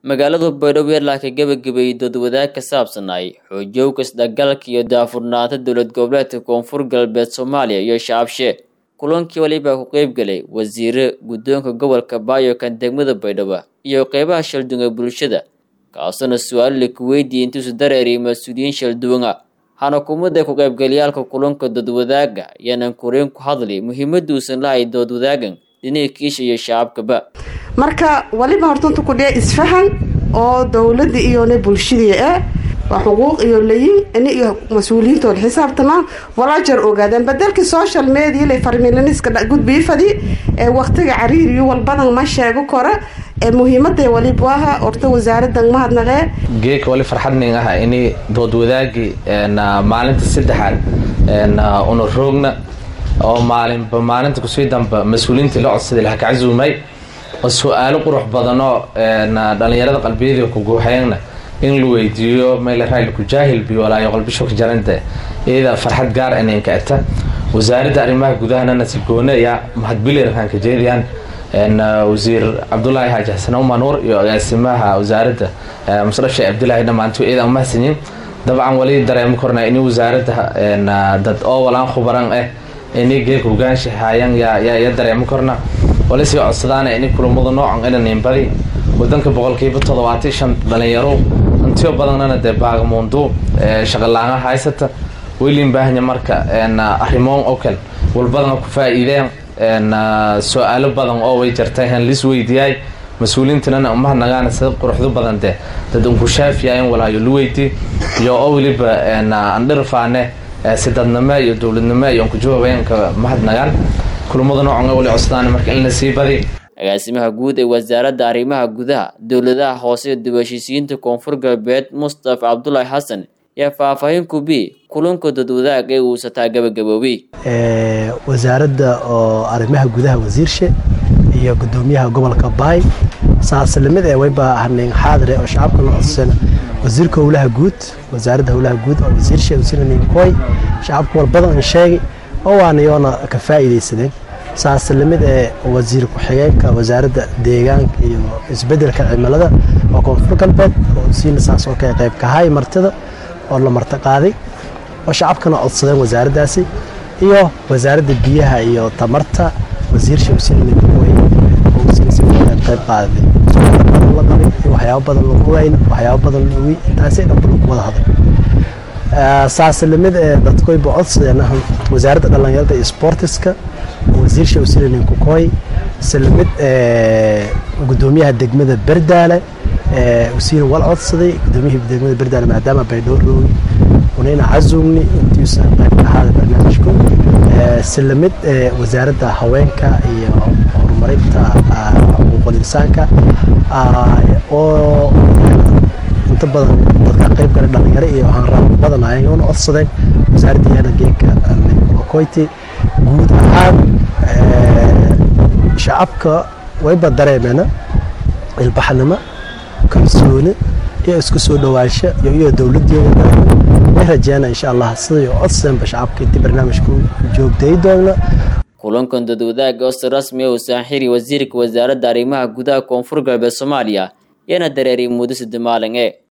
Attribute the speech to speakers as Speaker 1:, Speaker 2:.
Speaker 1: magaalada baydhabo ilaa ka gebagabeeyey doodwadaag ka saabsanay xoojowga isdhexgalka iyo daafurnaanta dowlad goboleedka koonfur galbeed soomaaliya iyo shacabshe kulankii walibaa ku qeybgalay wasiire guddoonka gobolka baayo kan degmada baydhabo iyo qeybaha shalduunga bulshada kaasuna su-aalila ku weydiiyey intuusu dareeriy mas-uuliyiin shalduunga xanakumada ku qaybgalayaalka kulanka doodwadaaga ayaanan koreen ku hadli muhiimaduusan lahay doodwadaagan dhinaga kiisha iyo shacabkaba
Speaker 2: marka waliba hortanta ku dhee isfahan oo dowladda iyone bulshadii ah waa xuquuq iyo layin ini iyo mas-uuliyiintooda xisaabtamaan walaajar ogaadaan badelkii social media la farmilaniska gudbiifadi ee waqtiga cariiriyo walbadan ma sheego kora ee muhiimada waliba aha horta wasaaradan mahadnaqee
Speaker 3: geeka wali farxadning ah ini doodwadaagii maalinta saddexaad una roogna oo maalinba maalinta kusii damba mas-uuliyiintii la codsaday laha kacasuumay oo su-aalo qurux badanoo dhalinyarada qalbiyadii ku guuxeegna in la weydiiyo mayla raayl ku jaahil biyo walaayo qalbisho ka jaranta iyada farxad gaar inanka eta wasaaradda arrimaha gudahana nasigoone ayaa mahadbileerkan ka jeediyaan wasiir cabdulaahi xaaji xasan umanuur iyo agaasimaha wasaaradda musraf sheekh cabdilaahi dhammaanto iyada mahadsanyiin dabcan wali dareemo korna ini wasaaradda dad oo walaan khubaran ah ini geeka hogaansha haayaan ya dareemo korna wali sii codsadaan ini kulamada noocan inaniinbadi wadanka boqolkiiba toddobaatan shan dhalinyaro hantiyo badannana dee baagamuundu shaqalaanga haysata weliin baahanya marka arrimoon oo kale walbadana ku faa-iideen su-aalo badan oo way jartay han lis weydiyaay mas-uuliyiintanana umahadnagaana sida quruxdo badan dee dad unkushaafiyayen walaayo lu weydii iyo oo weliba andhirfaane sidadnimo iyo dowladnimo iyo unkujawaabeenka mahadnagaan kulamada noocan wali codsadaan marka in la sii badi
Speaker 1: agaasimaha guud ee wasaaradda arrimaha gudaha dowladaha hoose ee dib-heshiisiyiinta koonfur galbeed mustafa cabdulaahi xasan yaa faahfaahin kubi kulanka dadwadaag ee uusataa gabagaboobay
Speaker 4: wasaaradda oo arrimaha gudaha wasiirshe iyo gudoomiyaha gobolka baay saaslamid ee wayba hanin xaadire oo shacabka la codsana wasiirka howlaha guud wasaaradda howlaha guud oo wasiirshe wasiirninkoy shacabka walbadan sheegay oo waana yoona ka faa'iidaysadeen saas lamid ee wasiir ku-xigeenka wasaaradda deegaanka iyo isbedelka cimilada oo koonfur galbeed oo siina saas oo kale qayb kahay martida oo la marti qaaday oo shacabkana codsadeen wasaaraddaasi iyo wasaaradda biyaha iyo tamarta wasiir shamsinimidooy oo siina qayb qaaday la qabay waxyaabo badan lagu wayn waxyaabo badan lagu intaasi dhanba lagu wada hadal saas lamid ee dadkoyba codsadeen wasaaradda dhallinyarada iyo sportiska wasiir shawsinanin kukoy islamid gudoomiyaha degmada berdaale wasiir wal codsaday gudoomiyaha degmada berdaale maadaama baydhowr roogi unayna cazumni intiisa qayb ka ahaada barnaamijku islamid wasaaradda haweenka iyo horumarinta xuquuqul insaanka oo inta badan dadka qayb gala dhalinyaro iyo hanraab badan ayagona codsadeen wasaaradda yaana geeka koyti guud ahaan shacabka wayba dareemeena ilbaxnimo kalsooni iyo isku soo dhawaansho iyo iyo dowladdeeda way rajeena insha allah siday codsadeenba shacabka intii barnaamijku joogtay doona
Speaker 1: kulankan dadwadaaga oo si rasmi ah uu saaxiri wasiirka wasaaradda arrimaha gudaha koonfur galbeed soomaaliya yaana dareeriyay muddo sadde maalin ee